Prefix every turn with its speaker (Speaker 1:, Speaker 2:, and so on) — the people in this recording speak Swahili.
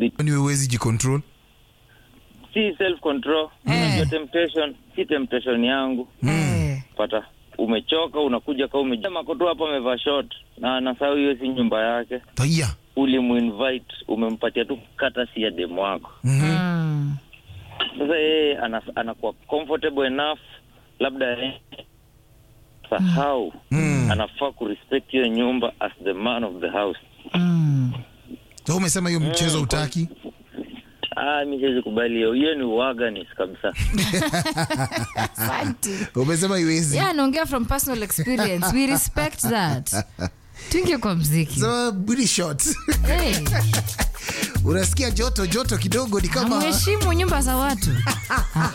Speaker 1: bit
Speaker 2: Ni huwezi jicontrol.
Speaker 1: si self control
Speaker 3: Eh.
Speaker 1: unajua temptation si temptation yangu
Speaker 3: Eh.
Speaker 1: pata umechoka unakuja ka umejama tu hapa amevaa short na anasahau hiyo si nyumba yake
Speaker 2: Taya.
Speaker 1: ulimuinvite umempatia tu kata si ya demu wako
Speaker 3: Mm.
Speaker 1: sasa yeye ana- anakuwa comfortable enough labda yeye sahau
Speaker 2: Mm.
Speaker 1: anafaa kurespect hiyo nyumba as the man of the house
Speaker 3: Mm.
Speaker 2: So umesema hiyo mchezo utaki?
Speaker 1: ah mi siwezi kubali hiyo hiyo ni uaganis kabisa
Speaker 3: Asante.
Speaker 2: Umesema iwezi.
Speaker 3: Yeah, anaongea from personal experience. We respect that. Tuingie kwa mziki.
Speaker 2: So booty short.
Speaker 3: Hey,
Speaker 2: Unasikia joto joto kidogo ni kama
Speaker 3: amheshimu nyumba za watu.